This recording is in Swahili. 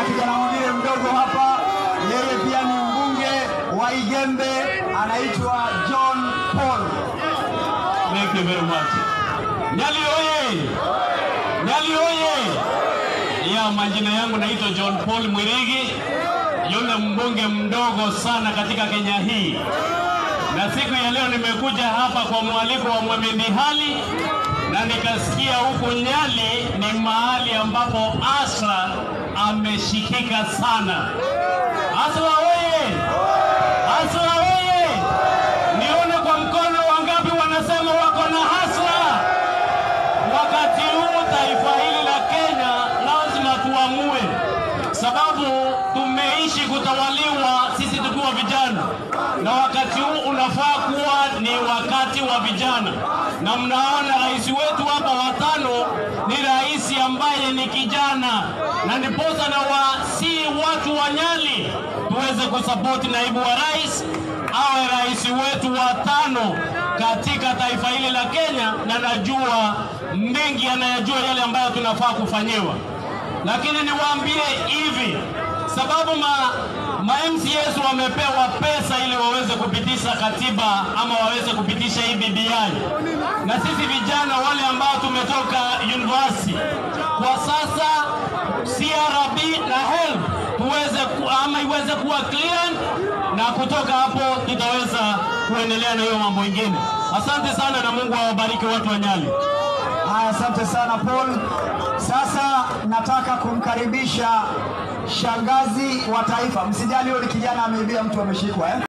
kijana mwingine mdogo hapa, yeye pia ni mbunge wa Igembe, anaitwa John Paul. Thank you very much. Nyali oye! Nyali oye! Ya majina yangu naitwa John Paul Mwirigi, yule mbunge mdogo sana katika Kenya hii, na siku ya leo nimekuja hapa kwa mwaliko wa Mohamed Hali na nikasikia huku Nyali ni mahali ambapo Asra ameshikika sana. Asra oye! Asra oye! Nione kwa mkono wangapi wanasema wako na hasra. Wakati huu taifa hili la Kenya lazima tuamue, sababu tumeishi kutawaliwa sisi tukiwa vijana, na wakati huu unafaa kuwa ni wakati wa vijana, na mnaona rais wetu hapa watano ni rais ambaye ni kijana, na ndiposa na wasi watu wa Nyali tuweze kusapoti naibu wa rais awe rais wetu wa tano katika taifa hili la Kenya, na najua mengi anayajua yale ambayo tunafaa kufanyiwa, lakini niwaambie hivi, sababu ma, ma MCAs wamepewa pesa ili waweze kupitisha katiba ama waweze kupitisha hii BBI, na sisi vijana wale ambao tumetoka university kwa sasa CRB na HELB tuweze ku, ama iweze kuwa clear na kutoka hapo tutaweza kuendelea na hiyo mambo mengine. Asante sana na Mungu awabariki watu wa Nyali. Haya, asante sana Paul. Sasa nataka kumkaribisha shangazi wa taifa. Msijali, huyo ni kijana ameibia mtu ameshikwa eh?